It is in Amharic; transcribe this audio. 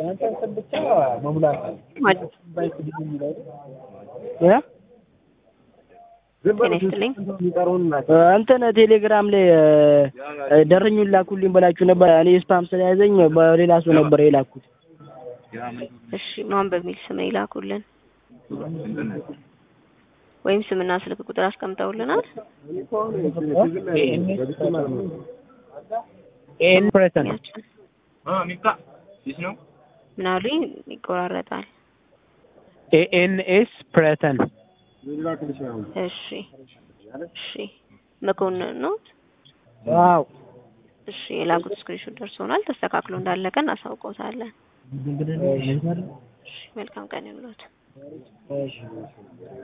ጤና ይስጥልኝ። እንትን ቴሌግራም ላይ ደረኙን ላኩልኝ ብላችሁ ነበር። እኔ ስፓም ስለያዘኝ በሌላ ሰው ነበር የላኩት። እሺ ማን በሚል ስም ይላኩልን ወይም ስምና ስልክ ቁጥር አስቀምጠውልናል። ኤን ፕሬተን ያችን ምን አሉኝ? ይቆራረጣል። ኤኤንኤስ ፕሬተን እሺ እሺ መኮንን ነው። ዋው እሺ የላኩት ስክሪንሾት ደርሶናል። ተስተካክሎ እንዳለቀ እናሳውቀውታለን። እሺ መልካም ቀን ይሁንልዎት።